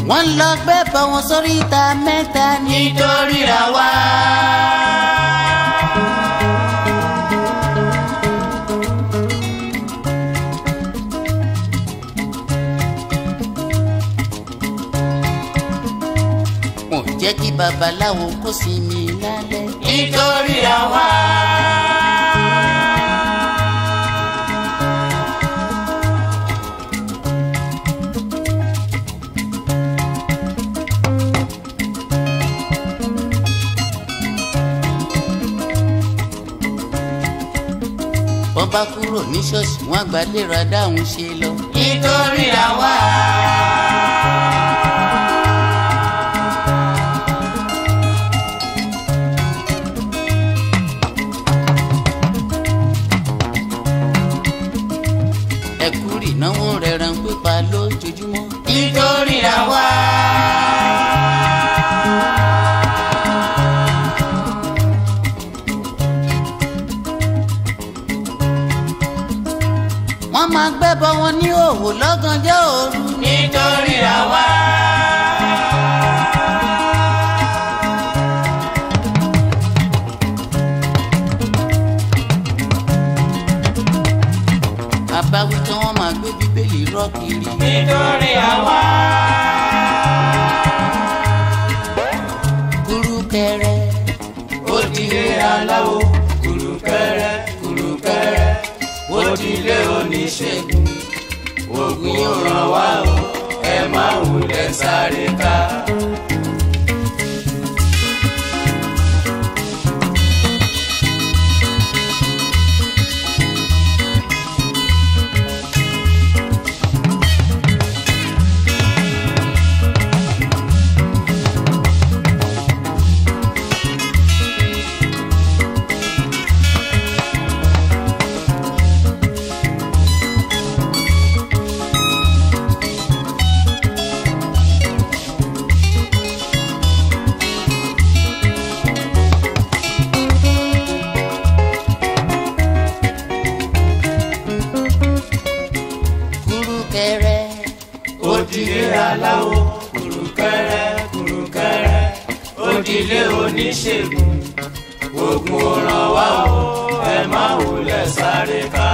wọ́n lọ gbé bọ̀ wọn sórí ìta mẹ́ta nítorí ra wá. wọn ò jẹ́ kí babaláwo kó sinmi lálẹ́ nítorí ra wá. wọ́n bá kúrò ní ṣọ́ọ̀ṣì wọ́n àgbàlérò adáhùn ṣe lọ. nítorí àwa. ẹ̀kúrì náwó rẹ̀ ràn pípa lójoojúmọ́. nítorí àwa. wọ́n máa gbẹ́bọ wọn ní òwò lọ́gànjọ́ òru. nítorí àwa. àbáwí tí wọ́n máa gbé bíbélì rọ́ kiri. nítorí àwa. kúrúkẹrẹ ó di ilé aláwo kúrúkẹrẹ kúrúkẹrẹ ó di ilé oníṣègùn oògùn yóò ràn wá o ẹ má wulẹ̀ sáré ká. kúrúkẹrẹ ó di ilé aláwo kúrúkẹrẹ kúrúkẹrẹ ó di ilé oníṣègùn oògùn ò ràn wá o ẹ má wulẹ̀ sáré ká.